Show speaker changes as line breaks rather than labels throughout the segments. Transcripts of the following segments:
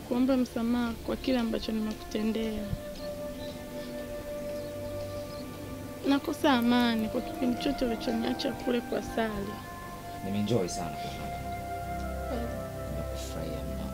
kuomba msamaha kwa kile ambacho nimekutendea. Nakosa amani kwa kipindi chote ulichoniacha kule kwa Sali.
Nimeenjoy sana kwa hapa. Nimekufurahia mno.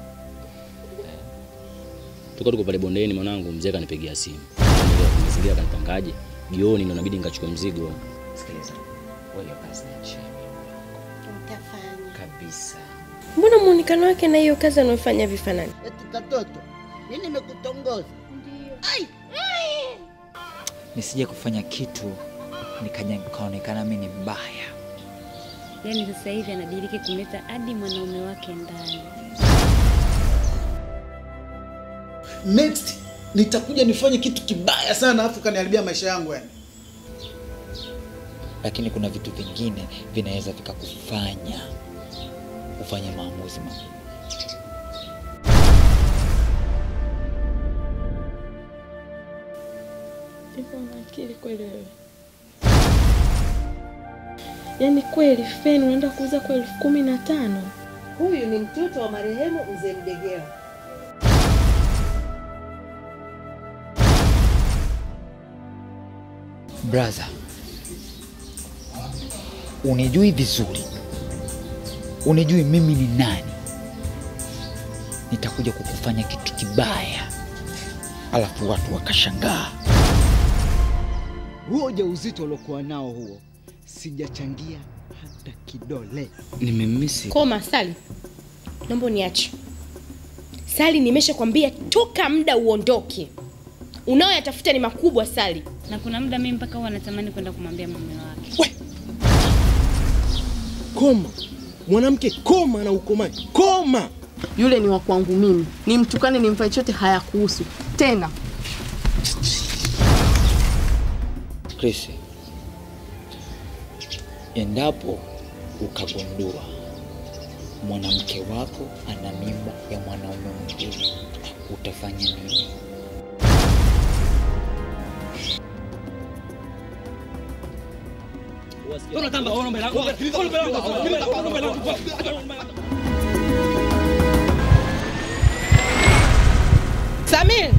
Tuko tuko pale bondeni, mwanangu mzee kanipigia simu. Mazingira kanipangaje? Jioni ndo inabidi nikachukue mzigo.
Sikiliza. Wewe hiyo kazi niachie.
Utafanya.
Kabisa.
Mbona muonekano wake na hiyo kazi anayofanya vifanani?
Eti katoto, mimi nimekutongoza. Ai!
Nisije kufanya kitu nikaja nikaonekana mimi ni mbaya.
Yaani sasa hivi anadiriki kumleta hadi mwanaume wake ndani.
Next nitakuja nifanye kitu kibaya sana afu kaniharibia maisha yangu yani.
Lakini kuna vitu vingine vinaweza vikakufanya ufanye maamuzi magumu.
Hivyo una akili kweli wewe? Yaani kweli feni unaenda kuuza kwa elfu kumi na tano?
Huyu ni mtoto wa marehemu mzee Mdegela.
Brother, unijui vizuri, unijui mimi ni nani. Nitakuja kukufanya kitu kibaya, alafu watu wakashangaa.
Huo ujauzito uliokuwa nao huo, sijachangia hata kidole.
Nimemisi.
Koma Sali, naomba uniache. Sali, nimeshakwambia toka muda uondoke. Unaoyatafuta ni makubwa Sali.
Na kuna muda mimi mpaka huwa natamani kwenda kumwambia mume wake.
Koma mwanamke, koma na ukomae, koma.
Yule ni wa kwangu mimi, nimtukane nimfanye chote hayakuhusu tena.
Chris, endapo ukagundua mwanamke wako ana mimba ya mwanaume mwingine, utafanya nini?
Samir,